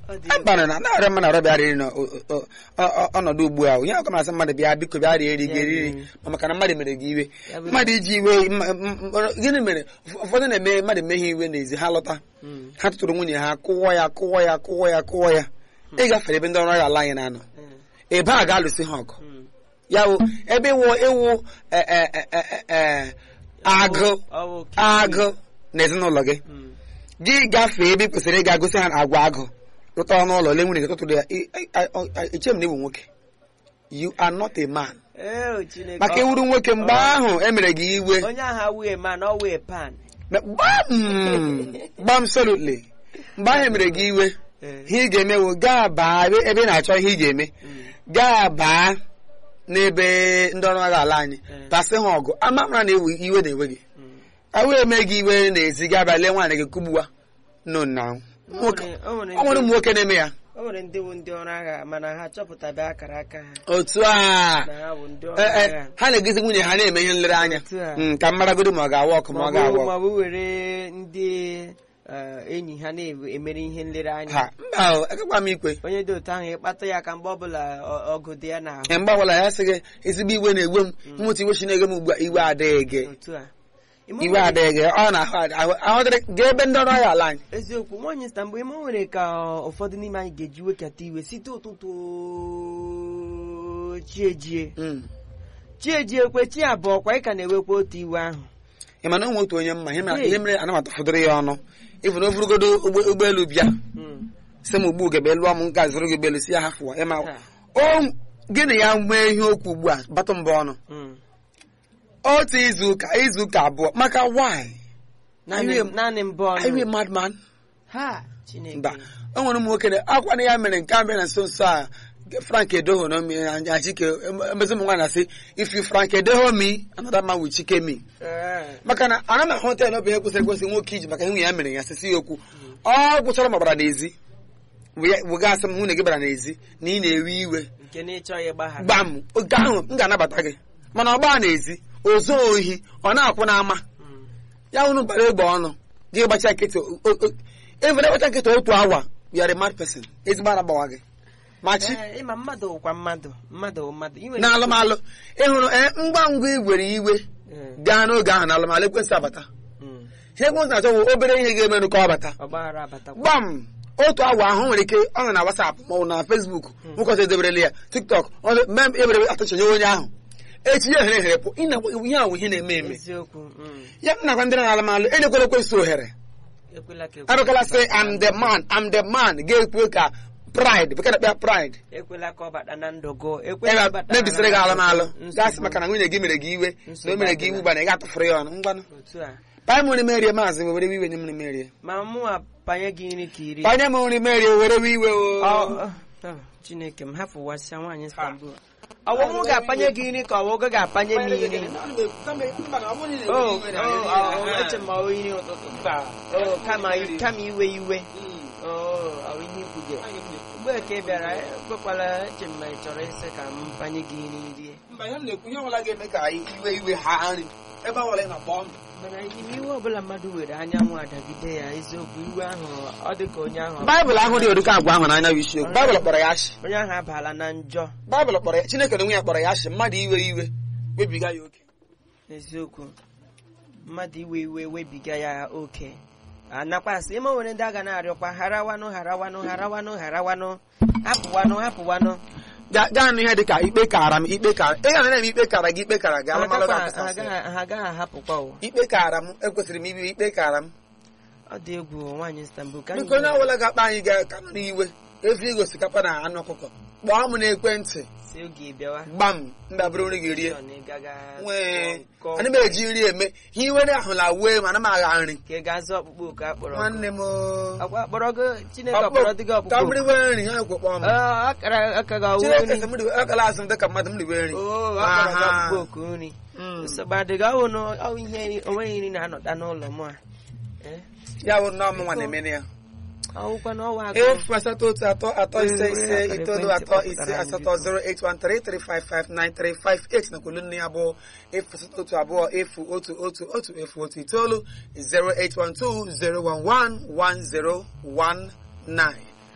Ọ dị egwu. akpara na narị mmadụ ọrịa bịa riri n'ọnọdụ ugbu a onye ọkụ masị mmadụ bịa biko bịa rie eri gị eriri ma maka na mmadụ mere gị iwe Ya bụ- mmadụ iji iwe m- m- m- gịnị mere Ụf- ụfọdụ na-eme mmadụ emeghe iwe n'ezi ha lọta Mm. ha tụtụrụ nwunye ha kụwọ ya kụwọ ya kụwọ ya kụwọ ya ịgafere ebe ndị ọrụ agha ala anyị na-anọ Mm. ebe a ga-alụsị ha ọgụ Mm. ya bụ ebe ịwụ ịwụ e- e- e- e- e- agụ Ọ bụ kiwi. agụ na ezinụlọ gị Mm. gị gafee ebe ị kwesịrị ịga gosi ha agwa agụ rụta ọnụ ụlọ le nwunye gị tụtụrụ ya ị- ị- ị- ị- eche m na ịbụ nwoke you are not a man Ee, Chineke. maka Ọ- iwuru nwoke mgbe ọ- ahụ emere gị iwe onye agha wee man ọ wee pan gbam gbam solutly mgbe ahụ emere gị iwe Ee. ihe ị ga-eme wụ gaa baa ebe ebe ị na-achọ ihe ị ga-eme Mm. gaa baa n'ebe ndị ọrụ agha ala anyị Mm. tasị ha ọgụ ama mara na ewe iwe na-ewe gị Mm. awe eme gị iwe n'ezi gaa bịa lee nwaanyị gị kụgbuwa no na O nwoke nwere- o nwere ọ nwere ndị- ụmụ nwoke na-eme ya o nwere ndị bụ ndị ọrụ agha mana ha chọpụtabe akara aka ha otu a na ha bụ ndị ọrụ Eh, eh, agha ha na-egosi nwunye ha na-eme ihe nlereanya Otu a. Mm, ka mmaragodi ma ọ ga-awa ọkụ ma ọ ma ga-awa ọ ọkụ bụ were ndị eh, enyi ha na-emere ihe nlereanya ha mba o, agakwa m ikwe onye dị otu ahụ ịkpata ya ka mgbe ọbụla ọ- ọgụ dị ya n'ahụ mgbe ọbụla ya sị gị ezigbo iwe na-egwe m mmụta iwe chi na-ege m ugbu a iwe adịghị gị otu a Ime iwe nwere- adịghị gị ọ na-ahụ ahụ ahụ dịrị gaa ebe ndị ọrụ agha ala anyị eziokwu nwaanyị sta mgbe ime nwere ka ụfọdụ n'ime anyị ga-eji wekata iwe site ụtụtụ chiejie Mm. chiejie kwe chi abụọ kwa ị ka na-ewekwa otu iwe ahụ ị ma na ụmụ otu onye mma ihe mere- Hey. ihe mere anamata fọdụrụ ya ọnụ ịfụ na o burugodo ụgbọ- ụgbọelu bịa Mm. sị m ugbu gebe lụọ m nka zụrụ gị ụgbọelu si ya hafụwa ịma Ha. o gịnị ya nwee ihe okwu ugbu a batụ mbọ ọnụ Mm. otu izu ụka izu ụka abụọ maka why naanị Iwe- naanị mbụ Are you a ọnụ madman ha chineke mba o nwere ụmụ nwoke na- akwa na ya mere nke a mere na nso nso a frank edoho na achike emezi ụmụ nwaanyị na-asị if you frank edoho me another man will chike me Eh. maka na ana m ahụ hotel ọ bụ ihe kwesịrị ekwesị nwoke iji maka nwunye ya mere ya sisi ya okwu ọ gwụchara ma gbara n'ezi wega asị m nwunye gị bara n'ezi na ị na-ewe iwe nke na ịchọghị ịgbaghara gbam oge ahụ m ga-anabata gị mana ọ gbaa n'ezi o zuo ohi ọ na-akwụ n'ama Mm. ya unu bara egbe ọnụ gị gbacha nkịtị evere gbacha nkịtị otu awa you are a mad person ezigbo ara gbawa gị machi Eh, ịma mmadụ wụkwa mmadụ mmadụ wụ mmadụ I nwere na alụmalụ ịhụrụ ee ngwa ngwa igwere iwe Eh, gaa n'oge ahụ na alụmalụ ekwensị abata mm. ihe ekwensị na-achọ bụ obere ihe ga-emerụ ka ọ bata ọgbaghara abatakwa gbam otu awa ahụ nwere ike ọ nọ na WhatsApp maọbụ na Facebook nwoke ọzọ edeberela ya TikTok ọ mem ebere atụchanye onye ahụ echi ya ohere ohere pụ ị na- ihe ahụ ihe na-eme eme eziokwu mm. ya m nakwa ndị na alụmalụ enyekwala ekwensị ohere ekwela ka arụkala sị am the man am the man ga-ekwe ka pride bekee na-akpịa pride ekwela ka ọ bata na ndụ gụ ekwela ebe bata mebisiri gị alụmalụ nsogbu. gasị maka na nwunye gị mere gị iwe na o mere gị iwu gbana ị ga-atụfuru ya ọnụ ngwanụ otu a panye m nri merie maazị were iwe nye m nri merie ma mụ apanye gị nri ka iri panye m nri merie were iwe Ọ- o ọ- ọ, chineke m hafụwasịa nwaanyị Istanbul ọwụ mụ ga-apanye gị nri ka ọwụ gị ga-apanye m nri o eche ma ọ nri ụtụtụ o kama kama iwe iwe o ọ ihe ikwu gị mgbe ka ị bịara ekwekwala eche m ma ị chọrọ ịsị ka m panye gị nri rie mba ihe m na-ekwu ihe ọbụla ga-eme ka iwe iwe ha nri ebe ọbụla ị na-akpọ m mana ime iwe ọbụla mmadụ were anyanwụ adagide ya eziokwu iwe ahụ ọ dị ka onye ahụ baịbụl ahụ dị ụdịka agwa ahụ n'anya bụ isiokwu baịbụl kpọrọ ya ashị onye ahụ abala na njọ baịbụl kpọrọ ya chineke na onwe ya kpọrọ ya ashị mmadụ iwe iwe webiga ya oke eziokwu mmadụ iwe iwe webiga ya oke anakwasị ime nwere ndị a ga na-arịọkwa harawanụ harawanụ harawanụ harawanụ hapụwanụ hapụwanụ Ga- gaa nụ ihe dị ka ikpe kara m ikpe kara ị ga na-eme ikpe kara gị ikpe kara gị ha alụmalụ agakwa- ga-akasasị. ha agaghị- ha agaghị ahapụkwa o ikpe kara m ekwesịrị m ibi ikpe kara m ọ dị egwu nwaanyị Istanbul ka biko onye ọbụla ga-akpa anyị ga-aka nọ n'iwe efi ego osikapa na anụ ọkụkọ kpọọ m n'ekwentị si oge bịawa gbam ndabere nri gị rie Chọ na ị gaga nwee kọọ- ana m eji nri eme ihe iwere ahụ la wee ma ana m agha nri ka ị ga-azụ ọkpụkpọ oku akpọrọ nwanne m akwa akpọrọ gị Chineke ọkpọrọ dị gị ka ọkpụkpọ m riwe nri ha ekwe kpọọ m Ọ, akara aka gị ọwụ Chineke nri sị m riwe akala azụ m dịka mmadụ m riwe nri Oo, akpọrọ gị Aha. ọkpụkpọ oku nri Mm. nsogbu adịghị ọwụ na ọwụ ihe onweghị nri na-anọta n'ụlọ m a Eh, ya bụ nnọọ m nwa na-emene ya ọwụkwa na ọwa agụ efu asatọ otu atọ atọ ise ise itoolu atọ ise asatọ 08133559358 na kwulu nne ya bụ efu asatọ otu abụọ efu otu otu otu efu otu itoolu 0812 011 1019